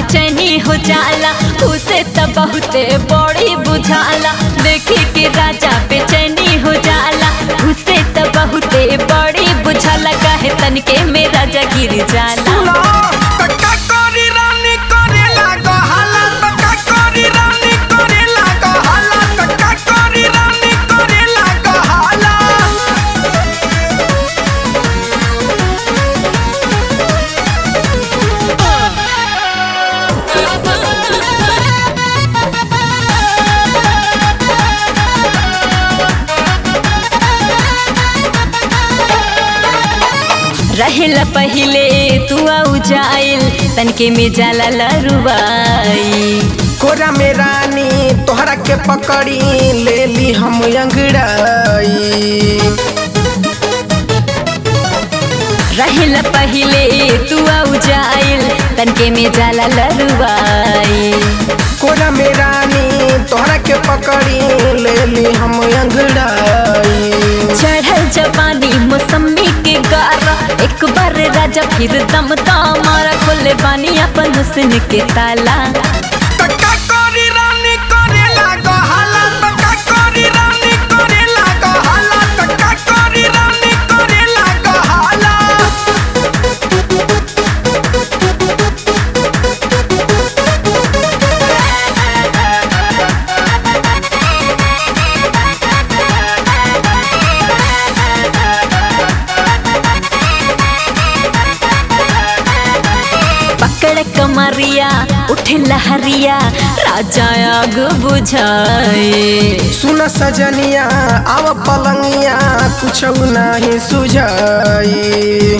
बेचैनी हो जाला उसे त बहुते बड़ी बुझाला देखी के राजा बेचैनी हो जाला उसे त बहुते बड़ी बुझाला काहे तनके में राजा गिर जाला सुनो त का करी रानी करेला गहाला त का करी रानी करेला गहाला त का करी रानी करेला गहाला रहेला पहिले तू आउ जाइल तनके में जाला लरुबाई कोरा में रानी तोहरा के पकड़ी ले ली हम अंगड़ाई रहेला पहिले तू आउ जाइल तनके में जाला लरुबाई कोरा में रानी तोहरा के पकड़ी ले ली हम अंगड़ाई चढ़ल जवानी मौसमी के गारा एक बार राजा फिर दम मारा खोले बानी अपन हुस्न के ताला त का करी रानी करेला गहाला त का करी रानी करेला गहाला त का करी रानी करेला गहाला पकड़ कमरिया उठे लहरिया राजा आग बुझाए सुन सजनिया आव पलंगिया कुछ नहीं सुझाई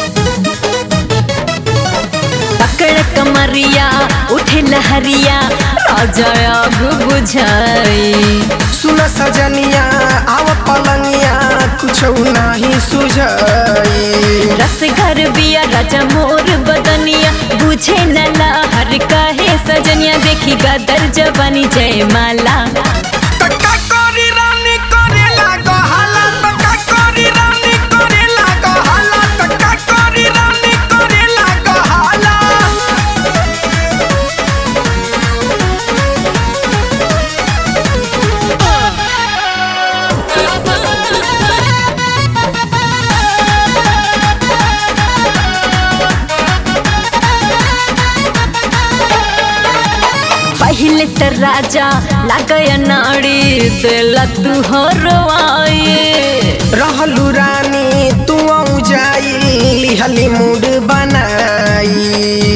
पकड़ कमरिया उठे लहरिया राजा आग बुझाए सुन सजनिया आव पलंगिया कुछ नहीं सुझाई रस घर बिया राजा मोर बदनिया बुझे न लहर कहे सजनिया देखी गदर जवानी जय माला त का करी रानी करेला गहाला त का करी रानी करेला गहाला त का करी रानी करेला गहाला पहले त राजा लागय नाड़ी दिला तू हरवाए रहलू रानी तू आऊ जाई लिहली मूड बनाई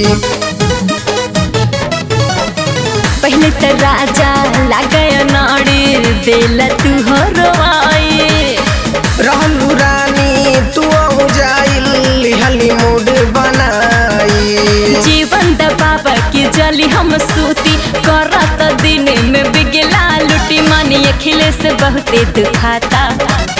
पहले त राजा लागय नाड़ी दिला तू हरवाए रहलू रानी तू आऊ जाई लिहली मूड बनाई जीवन दबाब की जली हम सूती करत दिन में बिगला लुटी मानी अखिले से बहुते दुखाता